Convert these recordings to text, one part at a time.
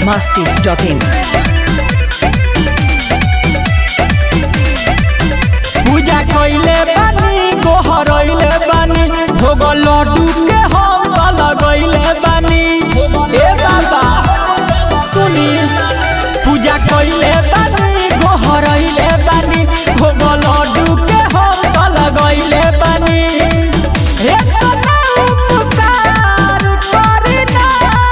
masti.in. पूजा कइले बानी गोहरइले बानी भोग लड्डू के हम त लगइले बानी ए बाबा सुनी पूजा कइले बानी गोहरइले बानी भोग लड्डू के हम त लगइले बानी ए तना उपकार करी ना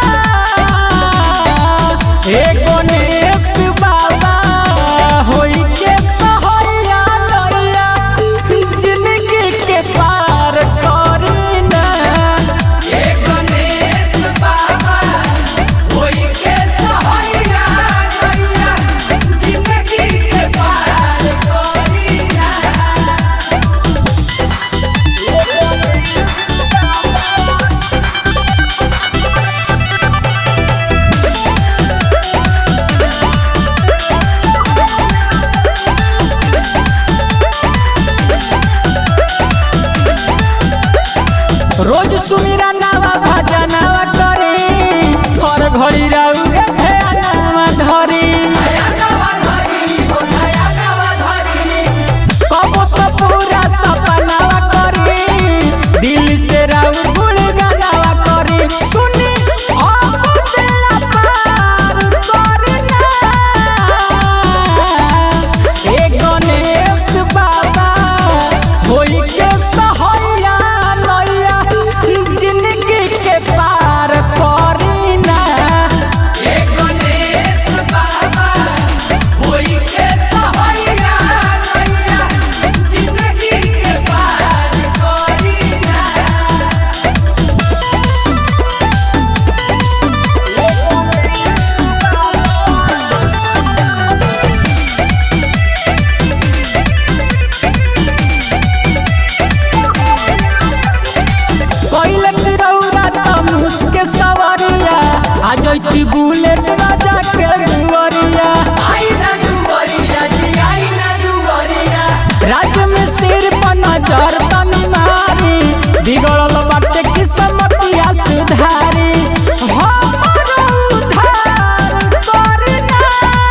ए गणेश बाबा होई के सहैया नैया जिंदगी के पार करी ना ए गणेश बाबा होई के सहैया नैया जिंदगी के पार करी ना रोज सुमिरा नावा भजनावा करी हर घड़ी राउ रे ध्यानवा धरी कबो तो पूरा सपनावा करी दिल से राउ गुड़ गानावा करी सुनी अब बेड़ा पार करी ना ए गणेश बाबा होई के सहैया नैया जिंदगी के पार करी ना ए गणेश बाबा होई के सहैया नैया जिंदगी के पार करी ना पहले तिरौरा तमुस के सवरिया आ जैती बुलेट राजा के दुवरिया राज्य में सिर पर नजर तनी मारी बिगड़ल बाटे किस्मतिया सुधारी हमरो उद्धार करी ना।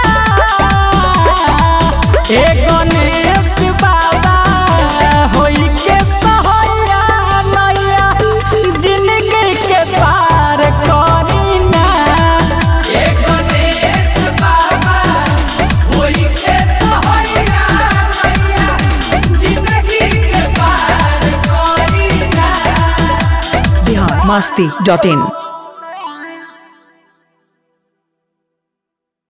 ए गणेश बाबा होई के सहैया नैया जिंदगी के पार करी ना ए गणेश बाबा होई के सहैया नैया जिंदगी के पार करी ना Bihar masti.in.